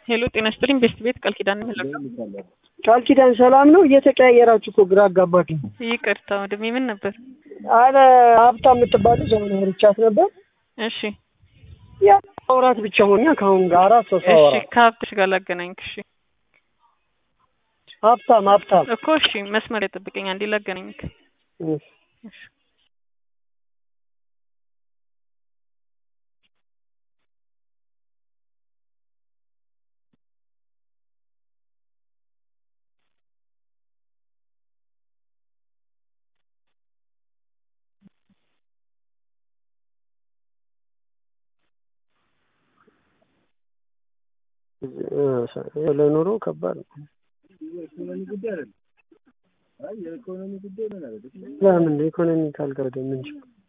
ሄሎ ጤና ይስጥልኝ ቤስት ቤት ቃል ኪዳን የምለው ቃል ኪዳን ሰላም ነው። እየተቀያየራችሁ እኮ ግራ አጋባችሁ። ይቅርታ ወንድሜ ምን ነበር? አረ ሀብታ የምትባሉ ዘመን አውርቻት ነበር። እሺ ያ አውራት ብቻ ሆኛ ከአሁን ጋር አራት ሰው እሺ ሳወራ ከሀብትሽ ጋር ላገናኝክ። እሺ ሀብታም ሀብታም እኮ እሺ መስመር የጠብቀኝ አንዴ ላገናኝክ። እሺ። እሺ ለኑሮ ከባድ ነው። ለምን ኢኮኖሚ ካልከበደ ምን ችግር